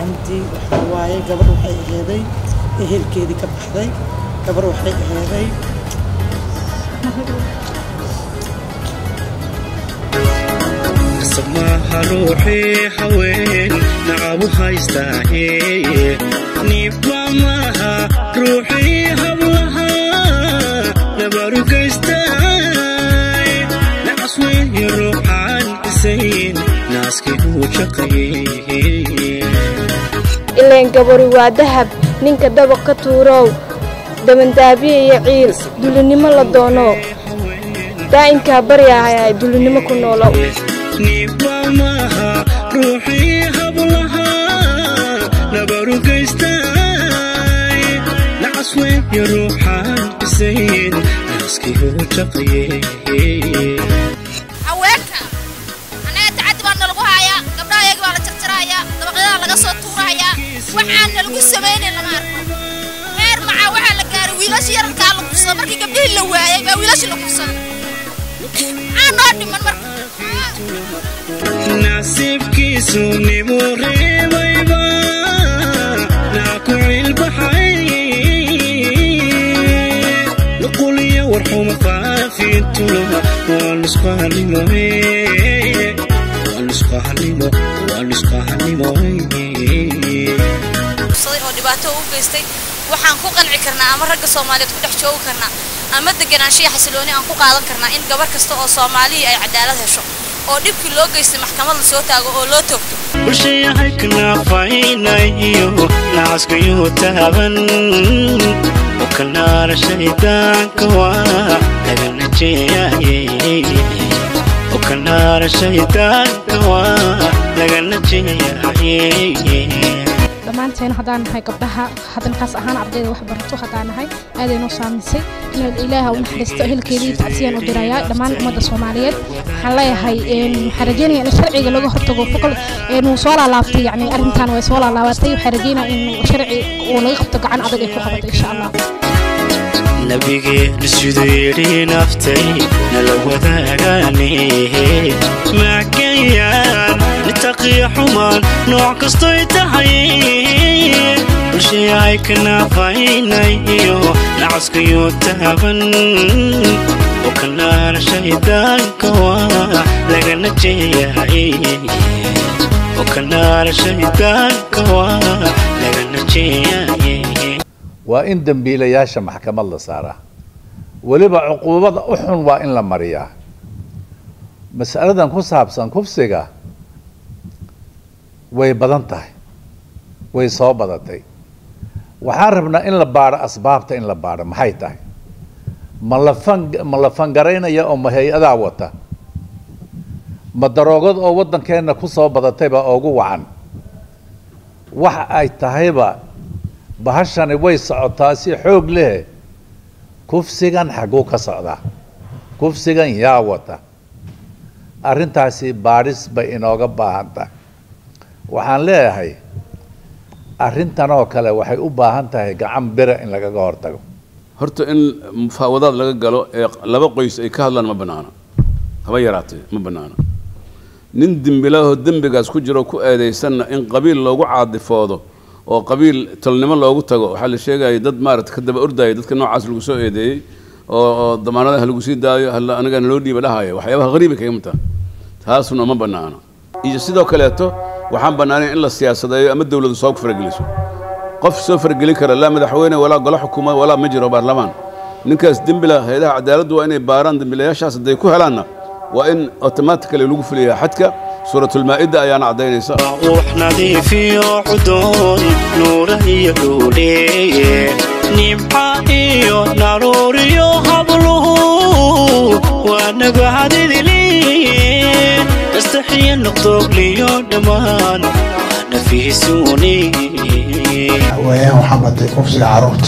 camdi waxaa waaye gabar waxay aheeday ehelkeedii ka baxday gabar waxay aheeday samaha ruuxii haween nacabu haystaahe niibba maaha ruuxii hablaha nabaru gaystaay nacas weeye ruuxaan isayn naaskii uu shaqaye ileen gabari waa dahab ninka dabaq ka tuurow dabandaabiya iyo ciil dulinimo la doono daa'imkaa baryahay dulinimo ku noolow niibba maaha ruuxii hablaha nabaru gaystaay nacas weeye ruuxaan isayn naaskii uu shaqaye haweenka annaga tacaddi baa nalagu haayaa gabdhaha iyaga baa la jarjarahayaa dabaqyada laga soo tuurahayaa waxaan nalagu samaynayn lama arko heer macaa waxaa la gaaray wiilasha yararkaa la kufsada markii gabdhihii la waayay baa wiilashii la kufsada maxaa noo dhiman marka nasiibkiisu nibuu reebayba naa ku cilbaxay nuquliyo warxuma faafintuna waa nusqahanimo waa nusqahanimo waa nusqahanimo kufsaday oo dhibaato u geystay waxaan ku qanci karnaa ama ragga soomaaliyeed ku dhex joogi karnaa ama deganaanshiya xasilooni aan ku qaadan karnaa in gabar kasta oo soomaalihii ay cadaalad hesho oo dhibkii loo geystay maxkamad la soo taago oo loo toogto bulshayahay kanaafaynaiyo nacaskayuu taaban okanaara shaydaanka waa lagana jeeyaye okanaara shaydaanka waa lagana jeeyaye dhammaanteen haddaan nahay gabdhaha hadalkaas ahaan ardayda wax barato haddaan nahay aaday noo saamaysay inaad ilaaha u naxariisto ehelkeedii tacsiyaan u dirayaa dhammaan ummadda soomaaliyeed waxaan leeyahay waxaan rajeynaya in sharciga laga hortago boqol inuu soo laalaabtay yani arrintan way soo laalaabatay waxaan rajeynaya in sharci uu laga qabto gacan adag ay ku qabato insha allah nabigeena siduu yidhi naftay nala wadaagaane maagayaan nitaqiyo xumaan nooc kastoy tahay bulshayahay kanaafaynay iyo nacaskayuu taaban oo kanaara shaydaanka waa lagana jeeyahay oo kanaara shaydaanka waa lagana jeeyahay waa in dembiilayaasha maxkamad la saaraa weliba cuquubada u xun waa in la mariyaa mas'aladan ku saabsan kufsiga way badan tahay way soo badatay waxaan rabnaa in la baadho asbaabta in la baadho maxay tahay ma la fan ma la fangaraynaya oo ma hay-adaa wata ma daroogad oo waddankeenna ku soo badatayba ugu wacan waxa ay tahayba bahashani way socotaa si xoog leh kufsigan xagguu ka socdaa kufsigan yaa wata arrintaasi baadhis bay inooga baahan tahay waxaan leeyahay arrintan oo kale waxay u baahan tahay gacan bira in lagaga hortago horta in mufaawadaad laga galo ee laba qoys ay ka hadlaan ma bannaana haba yaraatee ma bannaana nin dembilaahoo dembigaas ku jiro ku eedaysanna in qabiil loogu caadifoodo oo qabiil tolnimo loogu tago waxaa la sheegaya dad maarata ka daba ordaya dadka noocaas lagu soo eedeeyey oo oo damaanadaha lagu sii daayo halla anigana loo dhiiba dhahaya waxyaabaha qariiba kaga mid taha taasuna ma bannaana iyo sidoo kaleeto waxaan bannaanayn in la siyaasadeeyo ama dowladu soo farageliso qof soo faragelin kara laa madaxweyne walaa golo xukuumad walaa ma jiro baarlamaan ninkaas dembila hay-adaha cadaaladdu waa inay baaraan dembilayaashaas hadday ku helaanna waa in automatically lagu fuliyaa xadka suuratulmaa'ida ayaana caddaynaysa wax nadiifiyo cudoon nuura iyo dhuudheeye nimca iyo naruuriyo habluhu waa nabahadidiliye nastaxiyo noqdoogliyo dhammaan nafiisuuni weeyaan waxaa batay kufsiga caruurta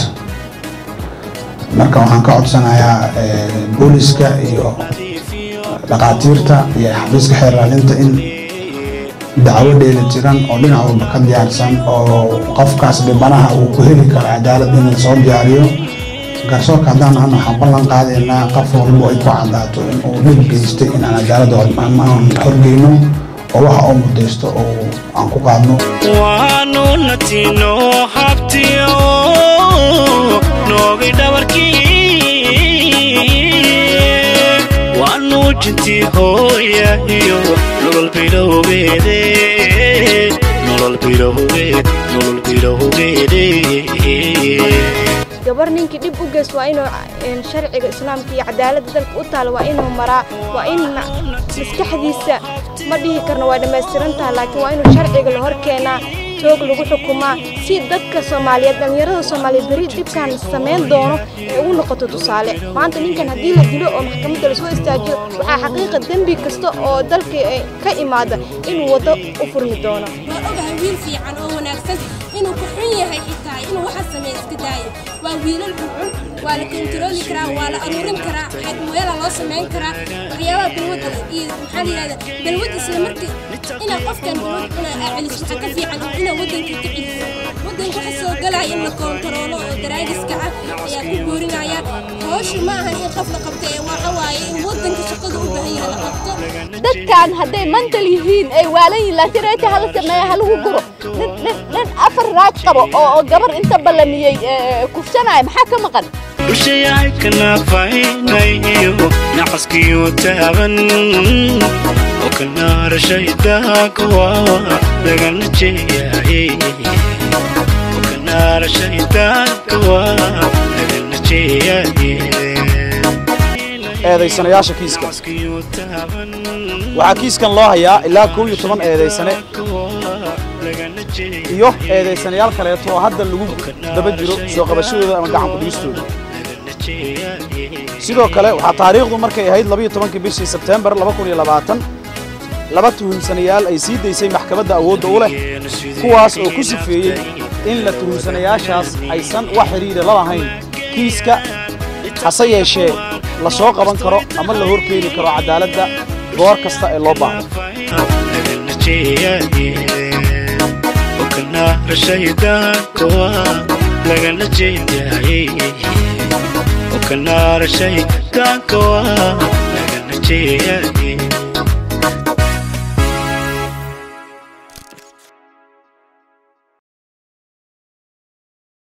marka waxaan ka codsanayaa booliska iyo dhakhaatiirta iyo xafiiska xeerlaalinta in dacwo dheeli jiran oo dhinac walba ka diyaarsan oo qofkaas dhibanaha uu ku heli karo cadaalad in la soo diyaariyo garsoorka haddaan ahna waxaan ballan qaadaynaa qof walbo ay ku cadaato in uu dhib geystay in aan cadaaladda aan horgeyno oo waxa uu mudaysto oo aan ku qaadno waanu natino habtiyo noogay dhabarkii waa nuujintii hooya iyo nolol bilowgeede nolol bilowgeed nolol bilowgeede gabar ninkii dhib u geys waa inuu een, sharciga islaamka iyo cadaaladda dalka u taala waa inuu maraa waa in ma- maskaxdiisa ma dhihi karno waa dhammaystiran tahay laakiin waa inuu sharciga la hor keenaa toog lagu xukumaa si dadka soomaaliyeed dhallinyarada soomaaliyeed beri dhibkan samayn doono ay ugu noqoto tusaale maanta ninkan haddii la dilo oo maxkamadda lasoo istaajiyo waxaa xaqiiqa dembi kasta oo dalka eh, ka imaada inuu waddo u furmi doono waan ogahay wiil fiican oo wanaagsan inuu ku xun yahay xitaa inuu waxa sameeya iska daayo waa wiilal xunxun waa la kontarooli karaa waa la aruurin karaa xadmeela loo samayn karaa waxyaabaha balwadda iyo maxaa la yidhahda balwadda isla markii inaa qofkan balwad cunaa aa celiso waxaa ka fiican inaa waddanka ka celiso waddanka waxa soo galaya in la kontaroolo oo daraagiska ah ayaa ku boorinayaan howshu ma ahan in qof la qabto ee waxa waaye in waddanka shaqada u baahan yahay la qabto dadkan hadday mantal yihiin ay waalan yihiin laakiin reeta hala sameeya halagu guro nin nin nin afar raaj qabo oo oo gabar inta ballamiyey ee, kufsanaya maxaa ka maqan dushayahay kanaafainayo nacaskiyo taaban oo kanaara shaydaankawa lagana jeeyaye oo kanaara shaydaankawa lagana jeeyaye eedaysanayaasha kiiska waxaa kiiskan loo hayaa ilaa kow iyo toban eedaysane iyo eedaysanayaal kaleeto oo hadda lagu daba jiro soo qabashadooda ama gacan ku-dhigistooda sidoo kale waxaa taariikhdu markay ahayd labayo tobankii bishii sebteembar laba kun iyo labaatan laba tuhumsanayaal ay sii daysay maxkamadda awoodda u leh kuwaas oo ku sifeeyey in la tuhumsanayaashaas aysan wax xidhiidha la lahayn kiiska hase yeeshee la soo qaban karo ama la hor keeni karo cadaaladda goor kasta ee loo baahdo kanaara shaydaankawa lagana jeeyaye oo kanaara shaydaankawa lagana jeeyaye